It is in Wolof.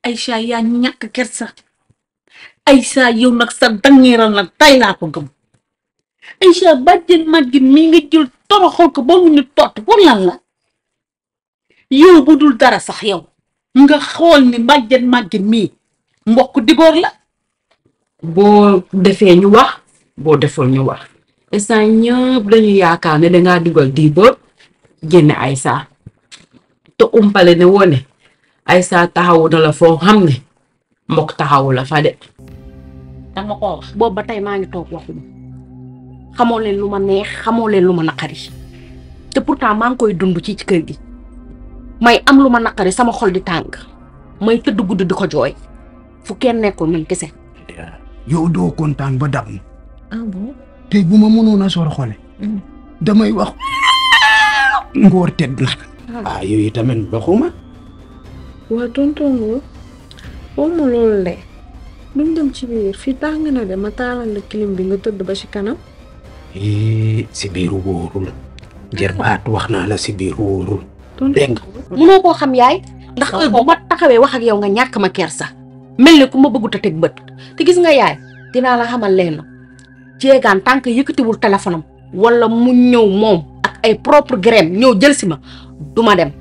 Aïcha yaa ñàkk kersa Aïcha yow nag sa dangeeral nag tay laa ko gëm Aïcha bàjjen màggin mii nga jël toroxal ko ba mu ñu tott pour lan la yow bu dul dara sax yow nga xool ni bàjjen màggin mii mbokk diboor la boo defee ñu wax boo deful ñu wax instant ñëpp dañu yaakaar ne dangaa dugal di ba génne Aïssa te umpale ne wone Aïssa taxawu na la foo xam ne mbokk taxawu la fa de danga ko wax boobu ba tey maa ngi toog waxuma xamoo leen lu ma neex xamoo leen lu ma naqari te pourtant maa ngi koy dund ci ci kër gi may am lu ma naqari sama xol di tàng may tëdd guddi di ko jooy fu kenn nekkul man kese. yow doo kontaan ba dab ma ah bon tey bu ma mënoon a sor xole damay wax ngoor tedd na ah yooyu tamit doxuma waa tonton Ngor waxuma loolu de duñ dem ci biir fii tàng na de ma taalal la clim bi nga tëdd ba ci kanam. si biir wóorul jërbaat wax naa la si biir wóorul dégg nga munoo koo xam yaay ndax heure bu ma taxawee wax ak yow nga ñàkk ma kersa mel ni ku ma bëggut a teg bët te gis nga yaay dinaa la xamal leen jéegaan tant que yëkkatiwul téléphone am wala mu ñëw moom ak ay propre graine ñëw jël si ma du ma dem